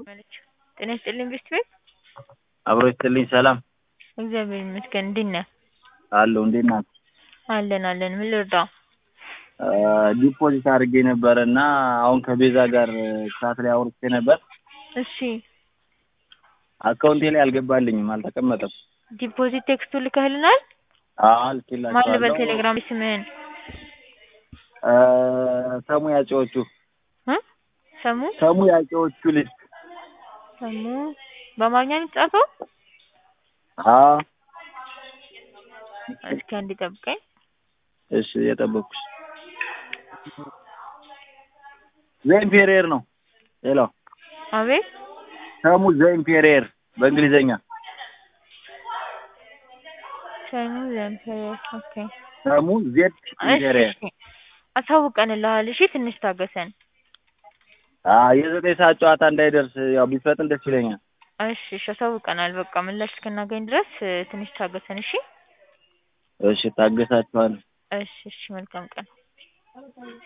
ጤና ይስጥልኝ ብስት ቤት አብሮ ይስጥልኝ ሰላም እግዚአብሔር ይመስገን እንዴት ነህ? አለሁ እንዴት ናችሁ? አለን አለን ምን ልርዳው? ዲፖዚት አድርጌ ነበረ እና አሁን ከቤዛ ጋር ሰዓት ላይ አውርቼ ነበር። እሺ አካውንቴ ላይ አልገባልኝም፣ አልተቀመጠም። ዲፖዚት ቴክስቱ ልከህልናል? አዎ ማን ልበል ልኬላችኋለሁ። ቴሌግራም ስምህን? እ ሰሙ ያጨዎቹ እ ሰሙ ሰሙ ያጨዎቹ ልጅ ሰሙ በአማርኛ ነው የተጻፈው? አዎ እስኪ አንዴ ጠብቀኝ። እሺ የጠበኩሽ ዘይን ፔሬር ነው። ሄሎ አቤት ሰሙ ዘይን ፔሬር በእንግሊዘኛ ሰሙ ዘንፔሬር ኦኬ ሰሙ ዜድ እሺ ፔሬር እሺ አሳውቀንልሃል። እሺ ትንሽ ታገሰን። አዎ የዘጠኝ ሰዓት ጨዋታ እንዳይደርስ ያው ቢፈጥን ደስ ይለኛል። እሺ እሺ አሳውቀናል። በቃ ምላሽ እስክናገኝ ድረስ እ ትንሽ ታገሰን። እሺ እሺ ታገሳችኋለሁ። እሺ እሺ መልካም ቀን